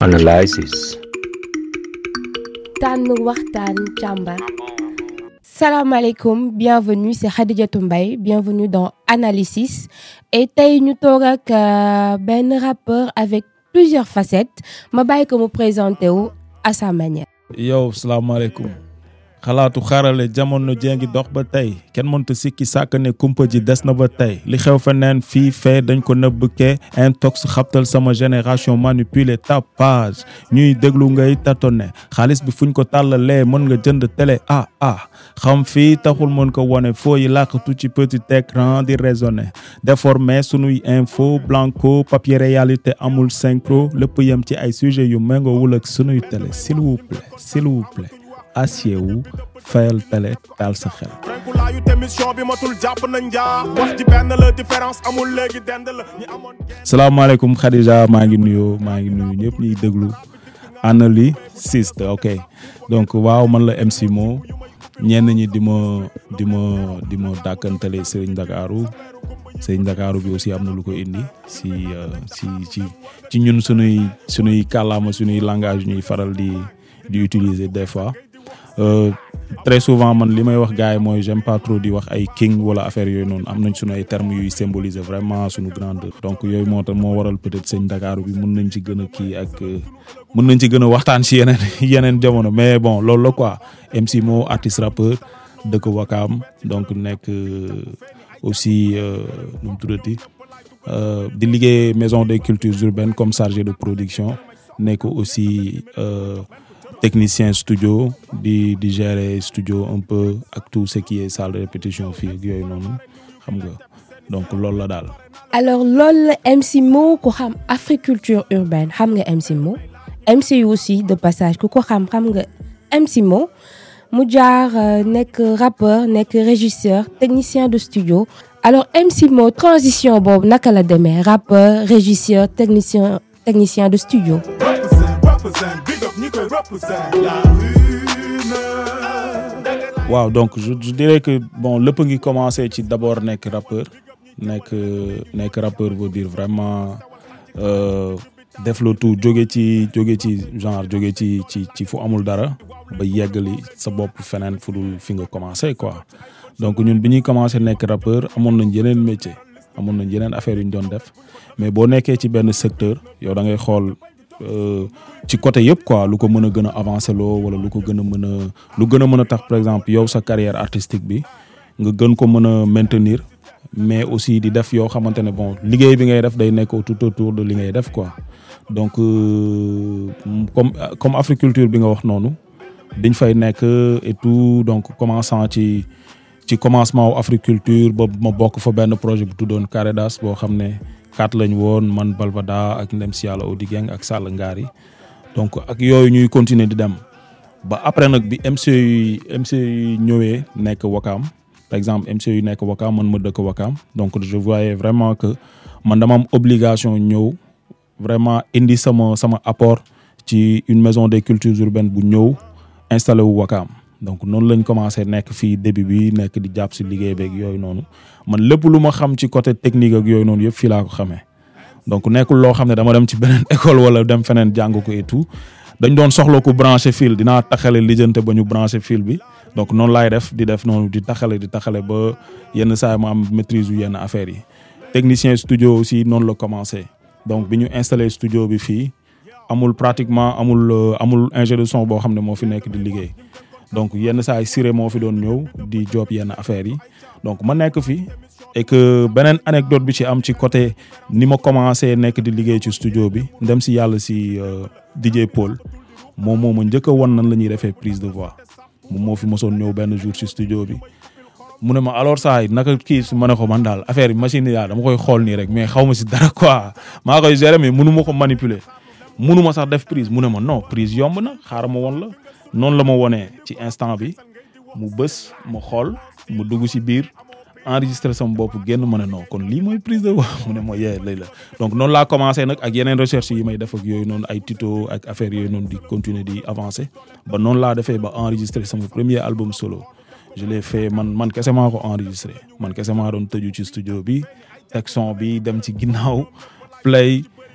Analysis. tànn waxtaan càmbar salaamaaleykum bienvenue c'est Khadijatou Mbaye bienvenue dans Analysis et tey ñu toog ak benn rappeur avec plusieurs facettes ma bàyyi ko mu présenté wu à sa manière. yow salaamaaleykum xalaatu xarale jamono jee ngi dox ba tey kenn mënta sikki sàkk ne kumpa ji des na ba tey li xew feneen fii fee dañ ko nëbbkee intox xabtal sama génération manipulé tapage ñuy déglu ngay tatone xaalis bi fuñ ko tàllalee mën nga jënd télé ah ah xam fii taxul mën ko wone foo yi làqatu ci petit écran di raisonner déformé sunuy info blanco papier réalité amul synchro lépp yem ci ay sujet yu méngoowul ak sunuy télé s'il vous plaît s'il vous plaît acier wu fayal télé taal sa xel. laayu émission bi matul jàpp nañ njaa wax ji benn la différence amul léegi dend la ñi amoon salaamaaleykum Khadija maa ngi nuyoo maa ngi nuyu ñëpp ñuy déglu Analysis ok donc waaw man la MC Mo ñenn ñi di ma di ma di ma dàkkantale Serigne Dakaru Serigne Dakaru bi aussi am na lu ko indi si si ci ci ñun sunuy sunuy kàllaama sunuy langage ñuy faral di di utiliser des fois. Euh, très souvent man li may wax gars yi mooy j'aime pas trop di wax ay king wala affaire yooyu noonu am nañ sunu ay termes yuy symboliser vraiment sunu grandeur donc yooyu moo tax moo waral peut-être sëñ Dakar bi mun nañ ci gën a kii ak mun nañ ci gën a waxtaan si yeneen yeneen jamono mais bon loolu la quoi MC Mo artiste rappeur dëkk Wakaam donc nekk aussi nu mu tuddati di liggéey maison des cultures urbaines comme chargé de production nekk aussi. Euh, technicien studio di di gérer studio un peu ak tout ce qui est salle de répétition fii ak yooyu noonu xam nga donc loolu la daal. alors loolu la MC Mo ku xam africulture urbaine xam nga MC Mo MC aussi de passage ku ko xam xam nga MC Mo mu jaar nekk rappeur nekk régisseur technicien de studio alors MC Mo transition boobu naka la demee rappeur régisseur technicien technicien de studio. waaw donc je, je dirais que bon lépp ngi commencé ci d'abord nekk rappeur nekk nekk rappeur veut dire vraiment def le tout jóge ci jóge ci genre jóge ci ci ci fu amul dara ba yeggali sa bopp feneen fu dul fi nga commencé quoi donc ñun bi ñuy commencé nekk rappeur amoon nañ yeneen métier amoon nañ yeneen affaire yu ñu doon def mais boo nekkee ci benn secteur yow da ngay xool ci côté yëpp quoi lu ko mën a gën a avancer loo wala lu ko gën a mën a lu gën a mën a tax par exemple yow sa carrière artistique bi nga gën ko mën a maintenir mais aussi di def yoo xamante ne bon liggéey bi ngay def day nekk tout autour de li ngay def quoi donc comme comme africulture bi nga wax noonu biñ fay nekk et tout donc commençant ci ci commencement wu africulture ba ma bokk fa benn projet bu tuddoon Caredas boo xam ne kat lañ woon man Balbada ak ndem si yàlla Odi Geng ak Sall Ngari donc ak yooyu ñuy continuer di dem ba après nag bi MC yi MC yi ñëwee nekk Wakaam par exemple MC yu nekk Wakaam man ma dëkk Wakaam donc je voyais vraiment que man dama am obligation ñëw vraiment indi sama sama apport ci une maison des cultures urbaines bu ñëw installé wu Wakaam donc noonu lañ commencé nekk fii début bi nekk di jàpp si liggéey beeg yooyu noonu man lépp lu ma xam ci côté technique ak yooyu noonu yëpp fii laa ko xamee donc nekkul loo xam ne dama dem ci beneen école wala dem feneen jàng ko et tout dañ doon soxla ko branché fil dinaa taxale lijjante ba ñu branché fil bi donc noonu laay def di def noonu di taxale di taxale ba yenn saa ma am maîtrise yu yenn affaires yi technicien studio aussi noonu la commencé donc bi ñu installé studio bi fii amul pratiquement amul amul ingé de son boo xam ne moo fi nekk di liggéey donc yenn saa yi Siré moo fi doon ñëw di job yenn affaires yi donc ma nekk fi et que beneen anecdote bi ci am ci côté ni ma commencé nekk di liggéey ci studio bi ndem si yàlla si DJ Paul moom moo ma njëkk a won nan la ñuy defee prise de voix moom moo fi mosoon ñëw benn jour ci studio bi mu ne ma alors saa yi naka kii su ma ne ko man daal affaire yi machine yi daal dama koy xool nii rek mais xaw ma si dara quoi maa koy gérer mais mënu ma ko manipuler mënu ma sax def prise mu ne ma non prise yomb na xaaral ma won la noonu la ma wonee ci instant bi mu bës ma xool mu dugg ci biir enregistré sama bopp génn ma ne non kon lii mooy prise de voix mu ne ma yee lay la donc noonu laa commencé nag ak yeneen recherche yi may def ak yooyu noonu ay tuto ak affaire yooyu noonu di continuer di avancer ba noonu laa defee ba enregistré sama premier album solo je l'ai fait man man kese maa ko enregistré man kese maa doon tëju ci studio bi teg son bi dem ci ginnaaw play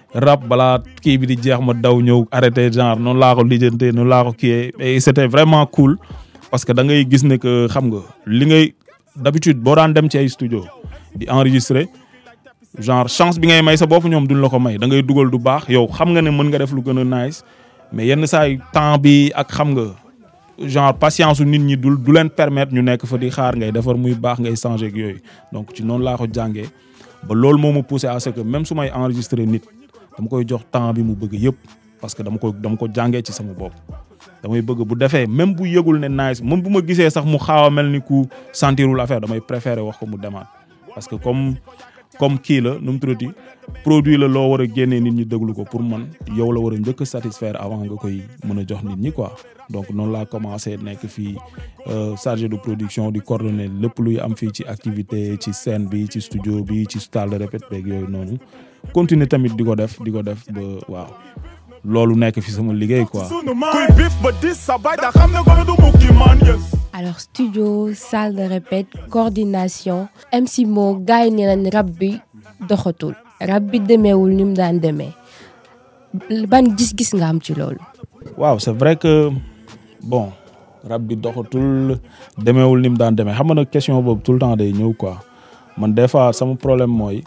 rap balaa kii bi di jeex ma daw ñëw arrêté genre noonu laa ko lijjantee noonu laa ko kiiyee et c'était vraiment cool parce que da ngay gis ne que xam nga li ngay d'habitude boo daan dem ci ay studio di enregistrer genre chance bi ngay may sa bopp ñoom duñ la ko may da ngay dugal du baax yow xam nga ne mën nga def lu gën a nice mais yenn saay temps bi ak xam nga genre patience su nit ñi du du leen permettre ñu nekk fa di xaar ngay defar muy baax ngay changer ak yooyu donc ci noonu laa ko jàngee ba loolu moo ma poussé à ce que même su may enregistrer nit dama koy jox temps bi mu bëgg yëpp parce que dama ko dama ko jàngee ci sama bopp. damay bëgg bu defee même bu yëgul ne nice même bu ma gisee sax mu xaaw a mel ni ku sentirul affaire damay préférer wax ko mu demaat parce que comme comme kii la nu mu tuddati produit la loo war a génnee nit ñi déglu ko pour man yow la war a njëkk a satisfaire avant nga koy mën a jox nit ñi quoi donc noonu laa commencé nekk fii chargé de production di coordonner lépp luy am fii ci activité ci scène bi ci studio bi ci salle de répète beeg yooyu noonu continuer tamit di ko def di ko def ba waaw loolu nekk fi sama liggéey quoi. kuy bif ba dis sa bay da xam ne ko du mukki man yes alors studio salle de répète coordination MC Mo gars yi nee nañ rab bi doxatul rab bi demeewul ni mu daan demee ban gis-gis nga am ci loolu. waaw c'est vrai que bon rab bi doxatul demeewul ni mu daan demee xam nga nag question boobu tout le temps day ñëw quoi man des fois sama problème mooy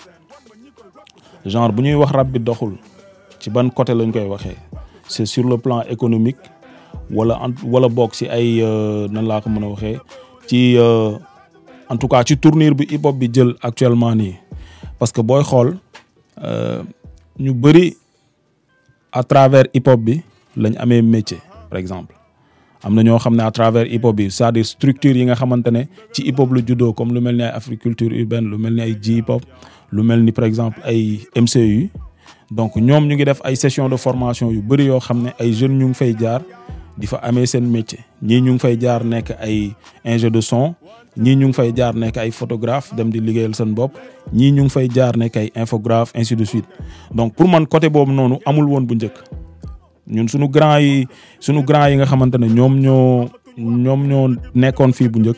genre bu ñuy wax rab bi doxul ci ban côté lañ koy waxee c'est sur le plan économique wala en wala bokk ci ay nan laa ko mën a waxee ci en tout cas ci tournure bi hip hop bi jël actuellement nii parce que booy xool ñu bëri à travers hip hop bi lañ amee métier par exemple am na ñoo xam ne à travers hip hop bi c'est-à-dire structure yi nga xamante ne ci hip hop la juddoo comme lu mel ni ay agriculture urbaine lu mel ni ay ji hip hop lu mel ni par exemple ay MCU donc ñoom ñu ngi def ay session de formation yu bëri yoo xam ne ay jeunes ñu ngi fay jaar di fa amee seen métier ñii ñu ngi fay jaar nekk ay ingé de son ñii ñu ngi fay jaar nekk ay photographe dem di liggéeyal seen bopp ñii ñu ngi fay jaar nekk ay infographe ainsi de suite donc pour man côté boobu noonu amul woon bu njëkk ñun suñu grand yi suñu grand yi nga xamante ne ñoom ñoo ñoom ñoo nekkoon fii bu njëkk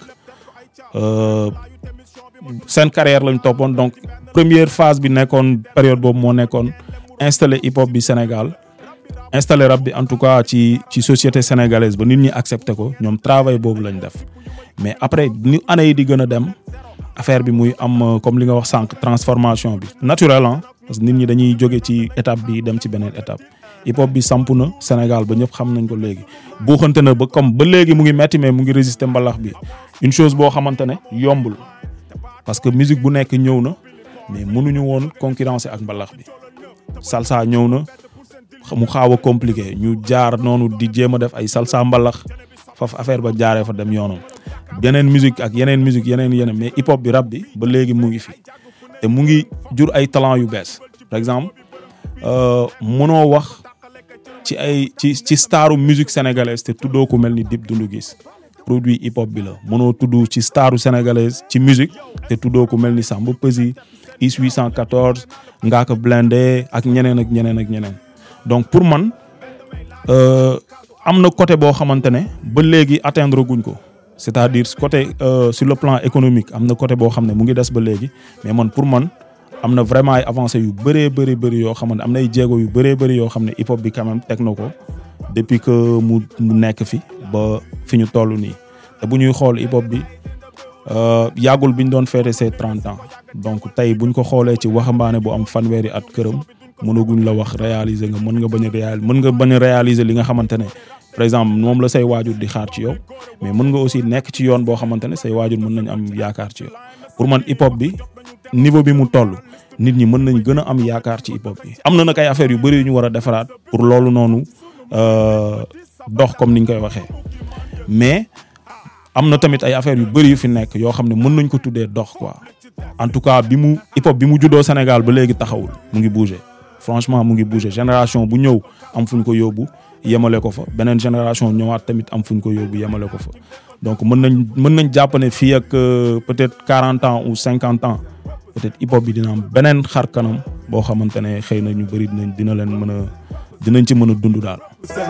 seen carrière lañ toppoon donc première phase bi nekkoon période boobu moo nekkoon installé hip hop bi Sénégal installé rap bi en tout cas ci ci société sénégalaise ba nit ñi accepté ko ñoom travail boobu lañ def mais après ni année yi di gën a dem affaire bi muy am comme li nga wax sànq transformation bi naturel ah parce que nit ñi dañuy jóge ci étape bi dem ci beneen étape hip hop bi samp na Sénégal ba ñëpp xam nañ ko léegi buuxante na ba comme ba léegi mu ngi metti mais mu ngi résister mbalax bi une chose boo xamante ne yombul parce que musique bu nekk ñëw na mais mënuñu woon concurrencer ak mbalax bi salsa ñëw na mu xaaw a compliqué ñu jaar noonu di jéem a def ay salsa mbalax faf affaire ba jaaree fa dem yoonam yeneen musique ak yeneen musique yeneen yeneen mais hip hop bi rap bi ba léegi mu ngi fi te mu ngi jur ay talent yu bees par exemple mënoo wax ci ay ci ci staru musique sénégalaise te tuddoo ko mel ni Dip Doundou Guiss produit hip hop bi la mënoo tudd ci staru sénégalaise ci musique te tuddoo ko mel ni Samba Peuzzi Is 814 Ngaaka Blindé ak ñeneen ak ñeneen ak ñeneen donc pour man am na côté boo xamante ne ba léegi atteindre guñ ko c'est-à-dire côté sur le plan économique am na côté boo xam ne mu ngi des ba léegi mais man pour man am na vraiment ay avancées yu bëree bëri bëri yoo xamante am na ay jéego yu bëree bëri yoo xam ne hip hop bi quand même teg na ko depuis que mu mu nekk fi ba fi ñu toll nii te bu ñuy xool hip hop bi yàggul bi ñu doon féete ses trente ans donc tey buñ ko xoolee ci waxambaane bu am fanweeri at këram mënaguñ la wax réaliser nga mën nga bañ a réaliser mën nga bañ a réaliser li nga xamante ne par exemple moom la say waajur di xaar ci yow mais mën nga aussi nekk ci yoon boo xamante ne say waajur mën nañ am yaakaar ci yow pour man hip hop bi niveau bi mu toll nit ñi mën nañ gën a am yaakaar ci hip hop bi. am na nag ay affaires yu bëri yu ñu war a defaraat pour loolu noonu dox comme ni ñu koy waxee mais am na tamit ay affaires yu bëri yu fi nekk yoo xam ne mën nañ ko tuddee dox quoi en tout cas bi mu hip hop bi mu juddoo Sénégal ba léegi taxawul mu ngi bouger. franchement mu ngi bouger génération bu ñëw am fu ñu ko yóbbu yemale ko fa beneen génération ñëwaat tamit am fu ñu ko yóbbu yemale ko fa donc mën nañ mën nañ jàpp ne fii ak peut-être quarante ans ou cinquante ans peut-être hip hop bi dina am beneen xar kanam boo xamante ne xëy na ñu bëri dinañ dina leen mën a dinañ ci mën a dund daal.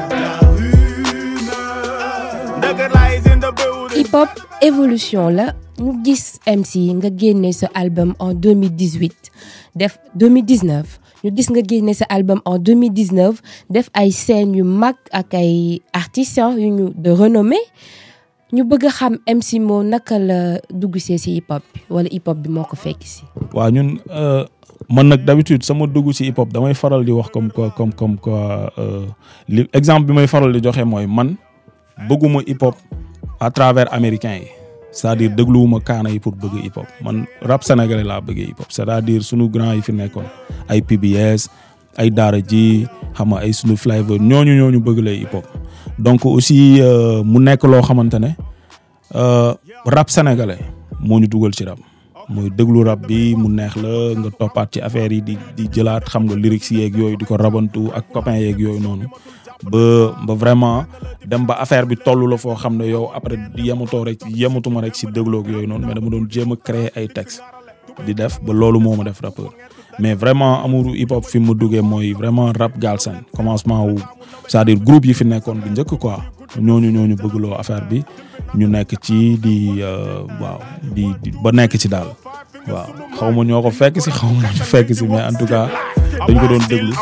hip hop évolution la ñu gis MC nga génne sa album en 2018 def 2019 ñu gis nga génne sa album en 2019 def ay scènes yu mag ak ay artistes yu ñu de renommée ñu bëgg a xam MC Mo naka la dugg see si hip hop bi wala hip hop bi moo ko fekk si. waaw ñun man nag d'habitude sama dugg ci hip hop damay faral di wax comme quoi comme comme quoi li exemple bi may faral di joxe mooy man bëgguma hip hop à travers américains yi c'est-à-dire dégluwuma kaana yi pour bëgg hip hop man rap sénégalais laa bëggee hip hop c'est-à-dire sunu grand yi fi nekkoon ay PBS ay Daara J xam nga ay sunu flavor ñooñu ñooñu bëgg lay hip hop donc aussi mu nekk loo xamante ne rap sénégalais moo ñu dugal ci rap. mooy déglu rap bi mu neex la nga toppaat ci affaire yi di di jëlaat xam nga lyrics yeeg yooyu di ko rabantu ak copains yeeg yooyu noonu ba ba vraiment dem ba affaire bi toll la foo xam ne yow après yematoo rek yematuma rek si dégloog yooyu noonu mais dama doon jéem a créer ay textes di def ba loolu moo ma def rappeur mais vraiment amouru hip hop fi mu duggee mooy vraiment rap Galsen commencement wu c'est-à-dire groupe yi fi nekkoon bu njëkk quoi ñooñu ñooñu bëggloo affaire bi ñu nekk ci di waaw di ba nekk ci daal waaw xaw ma ñoo ko fekk si xaw ma ñu fekk si mais en tout cas dañ ko doon déglu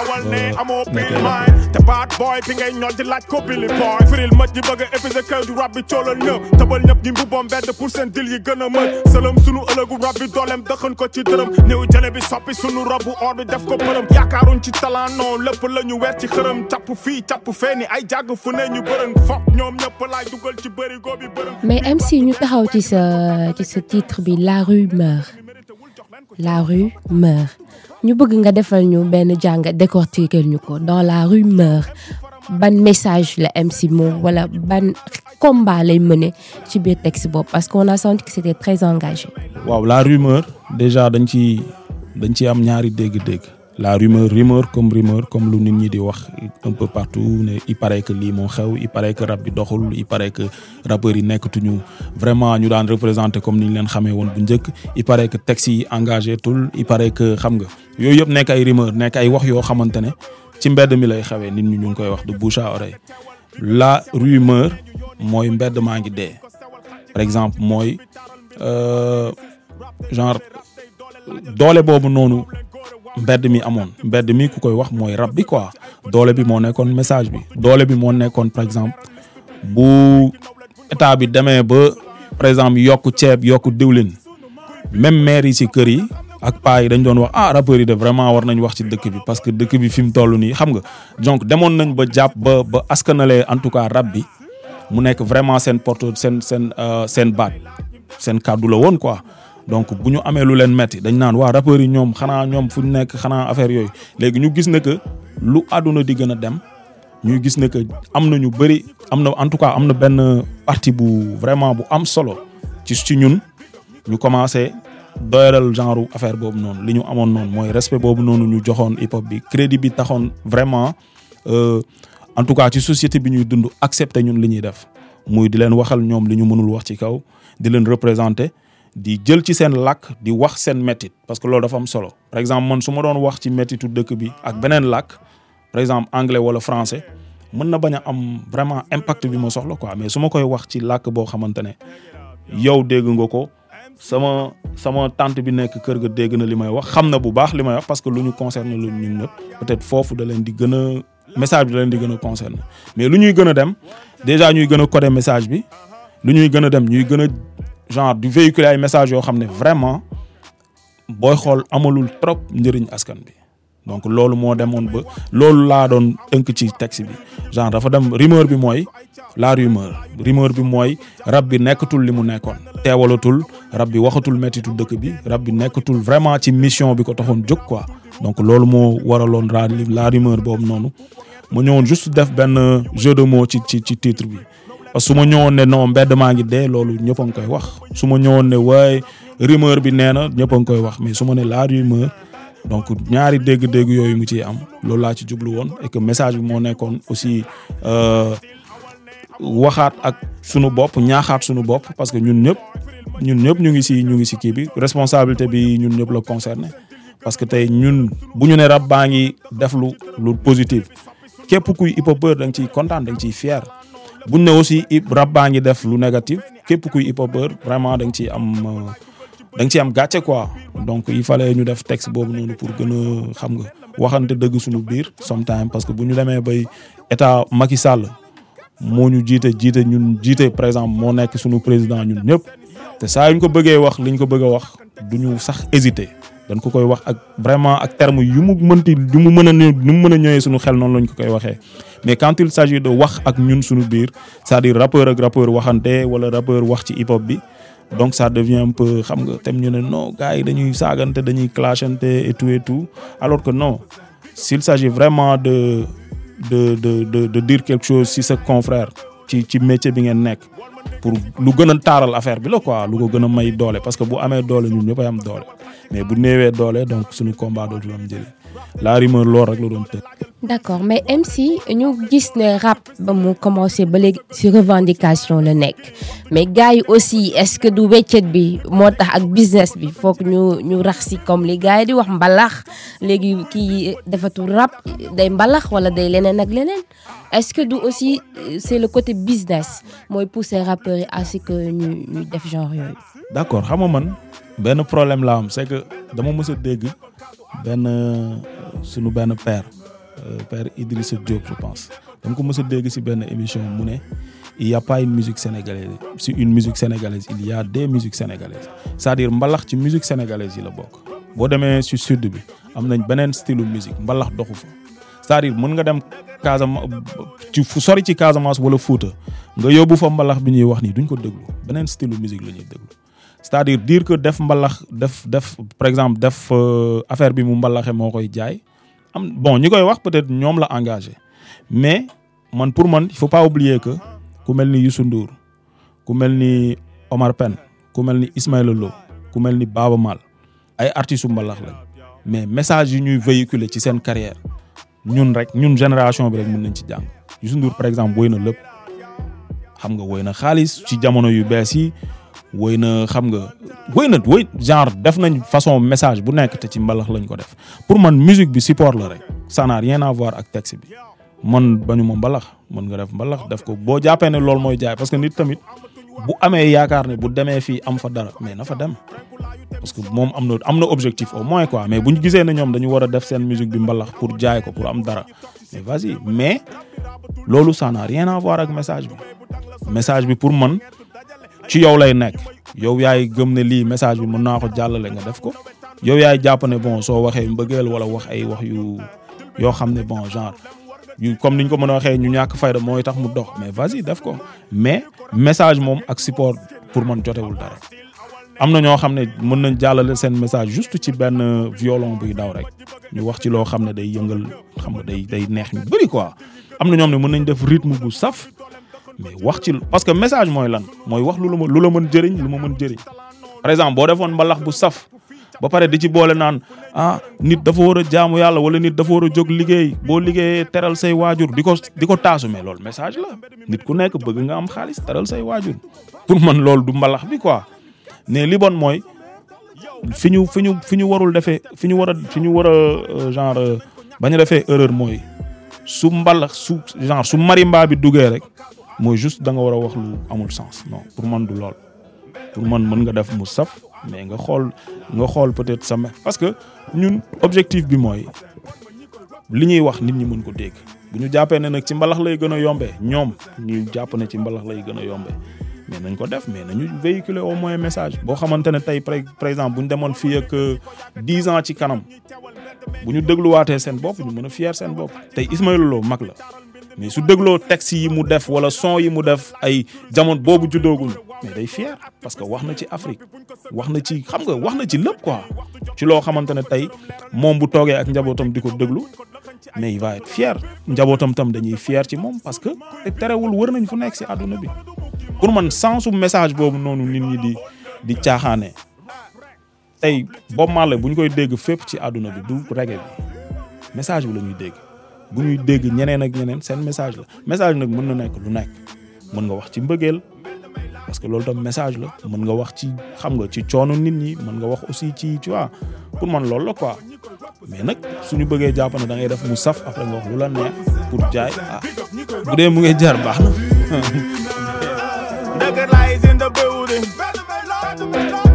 te baat boy bi ngay ñor di laaj ko Billy boy firil mët yi bëgg a épuisé kër du rab bi coolal ñëpp tëbal ñëpp ñi mbubboo mbedd pour seen dil yi gën a mën sëlëm sunu ëllëgu rab bi dooleem dëxën ko ci dërëm néew jële bi soppi sunu rabu or bi def ko përëm yaakaaruñ ci talent non lépp la ñu weer ci xërëm capp fii capp fee ni ay jàgg fu ne ñu bërëng fokk ñoom ñëpp laay dugal ci bërigo bi bërëng mais MC ñu taxaw ci sa ci sa titre bi la rue meurt la rue meurt ñu bëgg nga defal ñu benn jàng décortiquer ñu ko dans la rue meurt ban message la MC Mo wala ban combat lay mener ci biir texte boobu parce qu'on a senti que c'était très engagé. waaw la rumeur déjà dañ ci dañ ci am ñaari dégg-dégg la rumeur rumeur comme rumeur comme lu nit ñi di wax un peu partout ne il paraît que lii moo xew il paraît que rap bi doxul il paraît que rappeurs yi nekkatuñu vraiment ñu daan représenté comme ni ñu leen xamee woon bu njëkk il paraît que texte yi engagé tul il paraît que xam nga yooyu yëpp nekk ay rumeur nekk ay wax yoo xamante ne ci mbedd mi lay xewee nit ñi ñu ngi koy wax de bouche à oreille la rumeur mooy mbedd maa ngi dee par exemple mooy genre doole boobu noonu mbedd mi amoon mbedd mi ku koy wax mooy rap bi quoi doole bi moo nekkoon message bi doole bi moo nekkoon par exemple bu état bi demee ba par exemple yokk ceeb yokk diwlin même maire yi ci kër yi ak paa yi dañ doon wax ah rappeurs yi de vraiment war nañ wax ci dëkk bi parce que dëkk bi fi mu toll nii xam nga donc demoon nañ ba jàpp ba ba askanalee en tout cas rap bi mu nekk vraiment seen porte seen seen seen baat seen kàddu la woon quoi donc bu ñu amee lu leen metti dañ naan waa rappeurs yi ñoom xanaa ñoom fu ñu nekk xanaa affaire yooyu léegi ñu gis ne que lu àdduna di gën a dem ñuy gis ne que am na ñu bëri am na en tout cas am na benn partie bu vraiment bu am solo ci ci ñun ñu commencé doyalal genre affaire boobu noonu li ñu amoon noonu mooy respect boobu noonu ñu joxoon hip hop bi crédit bi taxoon vraiment en tout cas ci société bi ñuy dund accepter ñun li ñuy def muy di leen waxal ñoom li ñu mënul wax ci kaw di leen représenter di jël ci seen làkk di wax seen métit parce que loolu dafa am solo par exemple man su ma doon wax ci métitu dëkk bi ak beneen làkk par exemple anglais wala français mën na bañ a am vraiment impact bi ma soxla quoi mais su ma koy wax ci làkk boo xamante ne yow dégg nga ko sama sama tante bi nekk kër ga dégg na li may wax xam na bu baax li may wax parce que lu ñu concerne lu ñun ñëpp peut-être foofu da leen di gën a message bi da leen di gën a concerné mais lu ñuy gën a dem déjà ñuy gën a coder message bi lu ñuy gën a dem ñuy gën a genre du véhiculer ay message yoo xam ne vraiment booy xool amalul trop njëriñ askan bi donc loolu moo demoon ba loolu laa doon tënk ci texte bi genre dafa dem rumeur bi mooy la rumeur rumeur bi mooy rab bi nekkatul li mu nekkoon teewalatul rab bi waxatul mettitu dëkk bi rab bi nekkatul vraiment ci mission bi ko taxoon jóg quoi donc loolu moo waraloon ra la rumeur boobu noonu ma ñëwoon juste def benn jeu de mots ci ci ci titre bi parce que su ma ñëwoon ne non mbedd maa ngi dee loolu ñëpp a ngi koy wax su ma ñëwoon ne waaye rumeur bi nee na ñëpp a ngi koy wax mais su ma ne la rumeur donc ñaari dégg-dégg yooyu mu ciy am loolu laa ci jublu woon et que message bi moo nekkoon aussi waxaat ak sunu bopp ñaaxaat sunu bopp parce que ñun ñëpp ñun ñëpp ñu ngi si ñu ngi si kii bi responsabilité bi ñun ñëpp la concerné parce que tey ñun bu ñu ne rab baa ngi def lu lu positif képp kuy hip hopeur da nga ciy kontaan da nga ciy fier buñ ne aussi rab baa ngi def lu négatif képp kuy hip hopeur vraiment da nga ciy am da nga ci am gàcce quoi donc il fallait ñu def texte boobu noonu pour gën a xam nga waxante dëgg suñu biir sometime parce que bu ñu demee bay état Macky Sall moo ñu jiite jiite ñun jiite par exemple moo nekk suñu président ñun ñëpp te saa yu ñu ko bëggee wax li ñu ko bëgg a wax du ñu sax hésiter dañ ko koy wax ak vraiment ak terme yu mu mënti yu mu mën a ñëw yu mu mën a ñëwee suñu xel noonu lañ ko koy waxee mais quand il s'agit de wax ak ñun suñu biir c'est-à-dire rappeur ak rappeur waxante wala rappeur wax ci hip hop bi donc ça devient un peu xam nga tam ñu ne non gars yi dañuy saagante dañuy clashante et tout et tout alors que non s'il s'agit vraiment de de de de de dire quelque chose si sa confrère ci ci métier bi ngeen nekk pour lu gën a taaral affaire bi la quoi lu ko gën a may doole parce que bu amee doole ñun ñëpp a am doole mais bu néewee doole donc suñu combat dootul am njëriñ la rumeur lool rek la doon tëj. d'accord mais MC ñu gis ne rap ba mu commencé ba léegi ci revendication la nekk mais gars yi aussi est-ce que du weccet bi moo tax ak business bi foog ñu ñu rax si comme li gars yi di wax mbalax léegi kii defatul rap day mbalax wala day leneen ak leneen est-ce que du aussi c'est le côté business mooy pousser rappeurs yi à ce que ñu ñu def genre yooyu. d'accord xam nga man benn problème la am c'est que dama mës a dégg benn sunu benn père. père Idrissa Diop je pense dama ko mës a dégg ci benn émission mu ne il y a pas une musique sénégalaise si une musique sénégalaise il y a des musiques sénégalaises c'est-à-dire mbalax ci musique sénégalaise yi la bokk boo demee ci sud bi am nañ beneen style musique mbalax doxu fa c'est-à-dire mën nga dem Casamance ci fu sori ci Casamance wala Fouta nga yóbbu fa mbalax bi ñuy wax nii duñ ko déglu beneen style musique la ñuy déglu c'est-à-dire dire que def mbalax def def par exemple def affaire bi mu mbalaxe moo koy jaay am bon ñi koy wax peut-être ñoom la engagé mais man pour man il faut pas oublier que ku mel ni Youssou Ndour ku mel ni Omar Pène ku mel ni Ismaël Lo ku mel ni Baaba Maal ay artistes yu mbalax lañ mais message yi ñuy véhiculer ci seen carrière ñun rek ñun génération bi rek mën nañ ci jàng Youssou Ndour par exemple woy na lépp xam nga woy na xaalis ci jamono yu bees yi woy na xam nga woy na woy genre def nañ façon message bu nekk te ci mbalax lañ ko def pour man musique bi support la rek ça n'a rien à voir ak texte bi man bañu ma mbalax mën nga def mbalax def ko boo jàppee ne loolu mooy jaay parce que nit tamit bu amee yaakaar ne bu demee fii am fa dara mais na fa dem parce que moom am na am na objectif au moins quoi mais bu ñu gisee ne ñoom dañu war a def seen musique bi mbalax pour jaay ko pour am dara mais vas-y mais loolu ça n'a rien à voir ak message bi message bi pour man ci yow lay nekk yow yaay gëm ne lii message bi mën naa ko jàllale nga def ko yow yaay jàpp ne bon soo waxee mbëggeel wala wax ay wax yu yoo xam ne bon genre yu comme niñ ko mën a waxee ñu ñàkk fayda mooy tax mu dox mais vas-y def ko mais message moom ak support pour man jotewul dara am na ñoo xam ne mën nañ jàllale seen message juste ci benn violon buy daw rek ñu wax ci loo xam ne day yëngal xam nga day day neex ñu bëri quoi am na ñoom ne mën nañ def rythme bu saf mais wax ci parce que message mooy lan mooy wax lu la ma lu la mën jëriñ lu ma mën jëriñ par exemple boo defoon mbalax bu saf ba pare di ci boole naan ah nit dafa war a jaamu yàlla wala nit dafa war a jóg liggéey boo liggéeyee teral say waajur di ko di ko taasu mais loolu message la nit ku nekk bëgg nga am xaalis teral say waajur pour man loolu du mbalax bi quoi mais li bon mooy fi ñu fi ñu fi ñu warul defee fi ñu war a fi ñu war a genre bañ a defee erreur mooy su mbalax su genre su marimba bi duggee rek mooy juste da nga war a wax lu amul sens non pour man du lool pour man mën nga def mu saf mais nga xool nga xool peut-être sama parce que ñun objectif bi mooy li ñuy wax nit ñi mën ko dégg bu ñu jàppee ne nag ci mbalax lay gën a yombee ñoom ñu jàpp ne ci mbalax lay gën a yombee mais nañ ko def mais nañu véhiculer au moins message boo xamante ne tey par exemple bu ñu demoon fii ak dix ans ci kanam bu ñu dégluwaatee seen bopp ñu mën a fier seen bopp tey Ismaël Lo mag la mais su dégloo texte yi mu def wala son yi mu def ay jamono boobu juddooguñu mais day fier parce que wax na ci Afrique wax na ci xam nga wax na ci lépp quoi ci loo xamante ne tey moom bu toogee ak njabootam di ko déglu mais il va être fier njabootam tam dañuy fier ci moom parce que te terewul wër nañ fu nekk si àdduna bi pour man sensu message boobu noonu nit ñi di di caaxaane tey Bob Marley bu ñu koy dégg fépp ci àdduna bi du reggae bi message bi la ñuy dégg bu ñuy dégg ñeneen ak ñeneen seen message la message nag mën na nekk lu nekk mën nga wax ci mbëggeel parce que loolu tam message la mën nga wax ci xam nga ci coono nit ñi mën nga wax aussi ci tu vois pour man loolu la quoi mais nag suñu bëggee jàpp ne da ngay def mu saf après nga wax lu la neex pour jaay ah bu dee mu ngi jar baax na. Nigga lies in the building.